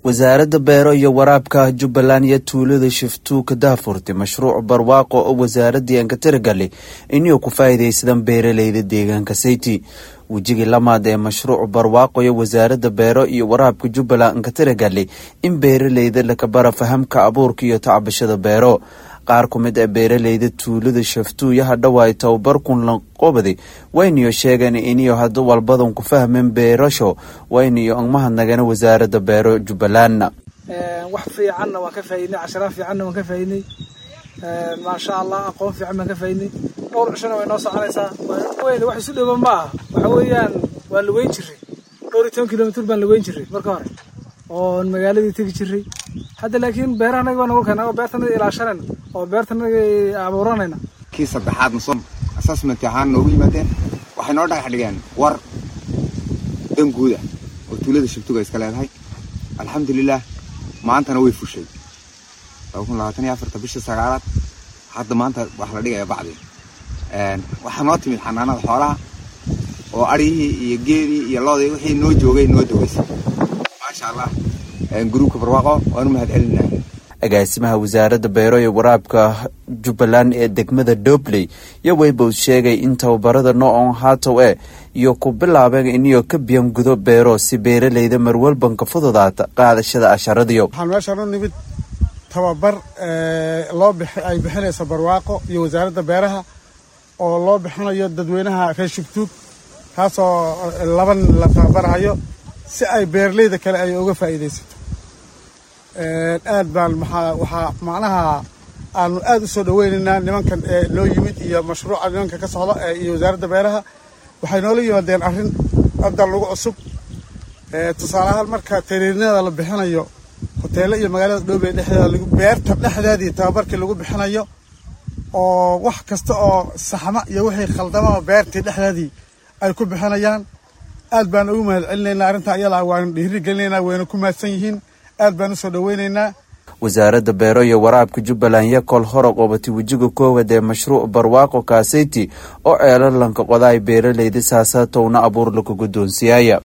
wasaaradda beero iyo waraabka jubbaland iyo tuulada shiftuu ka daafurtay mashruuc barwaaqo oo wasaaradii aan ka tiragalay inuu ku faa'iidaysadaan beeraleyda deegaanka sayti wejigii lamaad ee mashruuc barwaaqo iyo wasaaradda beero iyo waraabka jubbaland aan ka tiragalay in beeraleyda lakabara fahamka abuurka iyo tacbashada beero qaar ku mid a beeraleyda tuulada shaftuuyo hadhow ay tababar kun la qobaday wayniyo sheegeen iniyo hadda walbadan ku fahmeen beerasho wayniyo angmahadnagana wasaaradda beero jubbalandna wax fiicanna waan ka faaidnay cashara fiicanna waan ka faaidnay maasha allah aqoon fiican baan ka faaidnay dhowr cishona way noo soconaysaa weyn wax isu dhowo ma aha waxa weeyaan waa laweyn jiray dhowr iyo toban kilomitr baan laweyn jiray marka hore oon magaaladii tegi jiray hadda laakiin beerahanaga baa nagu keena oo beertanaga ilaashanayna oo beertanaga abuuranayna kii saddexaadna soo assessment ahaan noogu yimaadeen waxay noo dhagax dhigeen war dan guuda oo tuulada shibtuga iska leedahay alxamdulilah maantana way fushay laba kun labaatan iyo afarta bisha sagaalaad hadda maanta wax la dhigaya bacdi waxaa noo timid xanaanada xoolaha oo aryihii iyo geedii iyo loodii wixii noo joogay noo daweysay maasha allah gruubka barwaaqo waanu mahad celinaa agaasimaha wasaaradda beero iyo waraabka jubbaland ee degmada dobley iyo weybow sheegay in tababarada noocan haatow e iyo ku bilaabeen iniyo ka biyan gudo beero si beeraleyda marwalbanka fududaata qaadashada asharadiyo waxaan meeshaan u nimid tababar loo ay bixinayso barwaaqo iyo wasaaradda beeraha oo loo bixinayo dadweynaha reer shubtuug kaasoo laban la tababarahayo si ay beeraleyda kale ay uga faa'iidaysato aad baan maxaa waxaa macnaha aanu aad u soo dhaweynaynaa nimankan ee noo yimid iyo mashruuca nimanka ka socda iyo wasaaradda beeraha waxay noola yimaadeen arrin hadda lagu cusub tusaale ahaan marka tariinada la bixinayo hoteelo iyo magaalada dhoobey dhexdeeda beerta dhexdeedii tababarkii lagu bixinayo oo wax kasta oo saxma iyo wixii khaldamaba beertii dhexdeedii ay ku bixinayaan aad baan ugu mahad celinaynaa arrintaa iyadaa waanu dhiiri gelinaynaa wayna ku mahadsan yihiin aad baan usoo dhaweynaynaa wasaaradda beero iyo waraabka jubbaland iyo kol hora qobatay wejiga koowaad ee mashruuc barwaaqo kaaseyti oo ceelalanka qodaay beeraleyda saasaatowna abuur laku guddoonsiyaaya